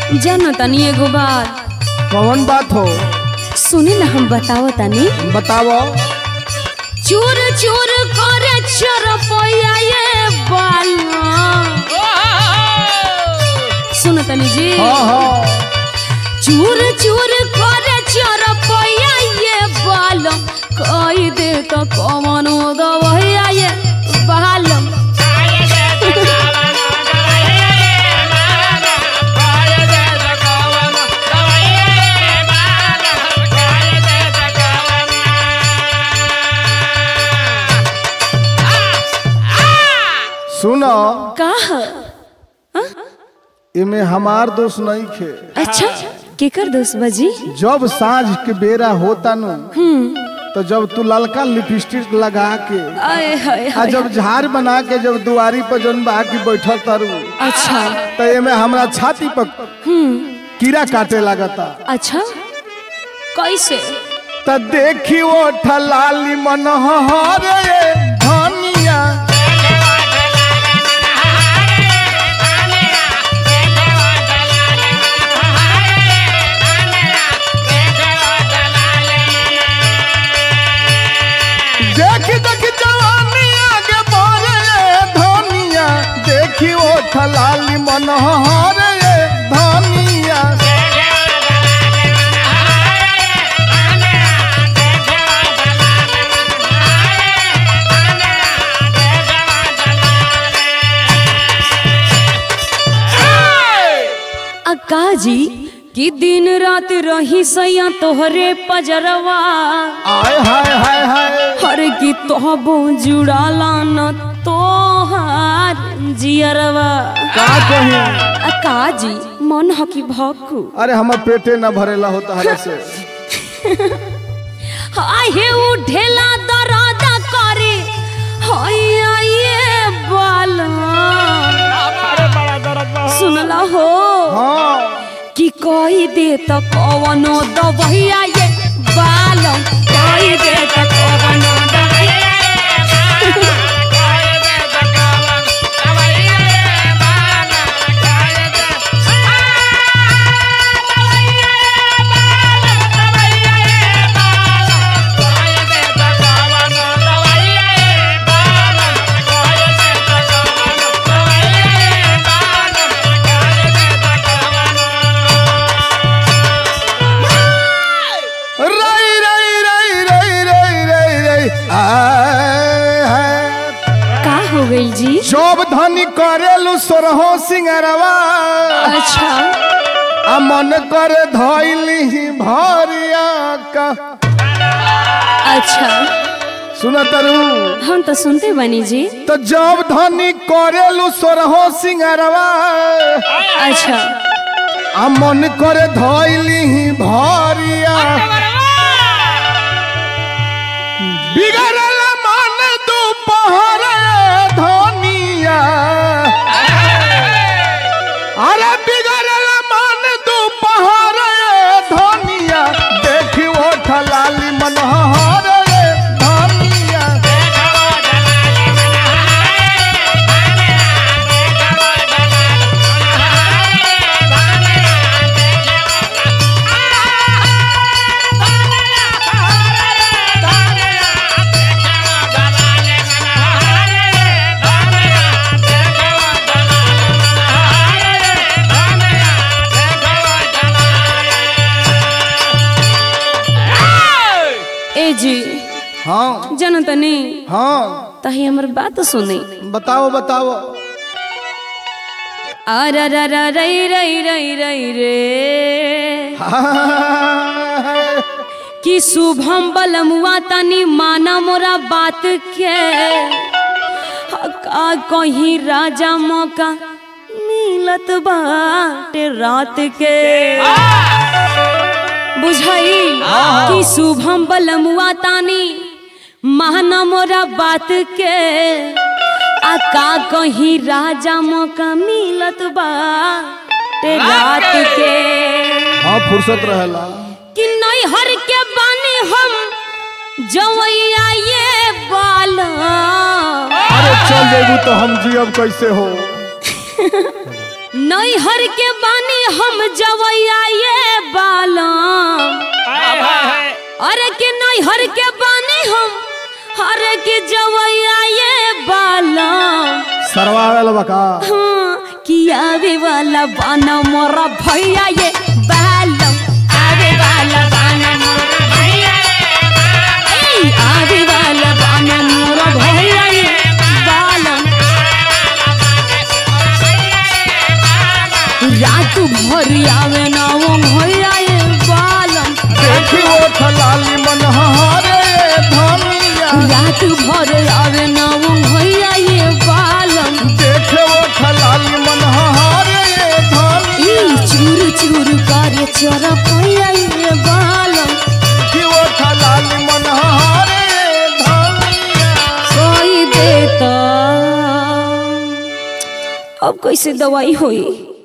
जानो तनी एगो बात कौन बात हो सुनी ना हम बताओ तनी बताओ चूर चूर करे चरपैया ये बाला सुनो तनी जी हाँ हाँ चूर चूर करे चरपैया ये बालम कई दे तो कमनो दवैया ये बालम सुनो का इमे हमार दोस्त नहीं खे अच्छा केकर दोस्त बजी जब साँझ के बेरा होता नु तो जब तू ललका लिपस्टिक लगा के आए हाय आ हाय जब झाड़ बना के जब दुआरी पर जौन बा की बैठल तारू अच्छा तो एमे हमरा छाती पर कीड़ा काटे लगता अच्छा कैसे त देखी वो ठलाली मनोहर रे धनिया देखी देखी जवानी आगे बढ़े रे धनिया देखी वो ठलाली मनोहर रे धनिया अक्का जी कि दिन रात रही सैया तोहरे पजरवा आय हाय हाय हाय हर की तोहबो जुड़ाला न तोहार जियरवा का कही अक्का जी मन ह कि भक्कू अरे हमर पेटे न भरेला होता हरे से आहे उठेला दरादा करे हैया ये बाला सुनला हो हाँ कि कही दे त कवनो दबैया ये बालम कही दे त कवनो दबैया रई रई रई रई रई रई रई आय हाय का हो गई जी शोभ धनी करेलु सोरहो सिंगरवा अच्छा आ मन करे धइली भरिया का अच्छा सुन तरु हम तो सुनते बनी जी तो जब धनी करेलु सोरहो सिंगरवा अच्छा आ मन करे धइली भरिया बिगड़ल मन दोपहर धनिया अरे बिगड़ल मन दोपहर धनिया देखी वो ठलाली मनोहर धनिया ए जी हाँ जानो तनी हाँ तही हमर बात सुनी बताओ बताओ अरे रे रे रई रई रई रई रे कि शुभम बलमुआ तनी माना मोरा बात के का कहीं राजा मौका मिलत बाटे रात के बुझाई कि शुभम बलमुआ तानी माना मोरा बात के आ का कहीं राजा मौका मिलत बाटे रात के हाँ फुर्सत रहेला कि नैहर के बानी हम जवैया ये बाला अरे चल जेबू तो हम जियब कैसे हो नैहर के बानी हम जवैया ये बालम हाय हाय हाय अरे के नैहर के बानी हम अरे के जवैया ये बालम सरवावेल बका हाँ कि आवे वाला बाना मोरा भैया ये बालम आवे वाला बाना मोरा भैया ए, आवे वाला बाना मोरा भैया ये बालम रात भर आवे ना वो भैया ये बालम देखी ओठ लाली मन हरे धनिया रात भर आवे ना वो भैया ये बालम देखे ओठ लाली मन हरे धनिया ई चूर चूर करे चोरा भैया ये बालम देखी ओठ लाली मन हरे धनिया कोई देता अब कैसे दवाई होई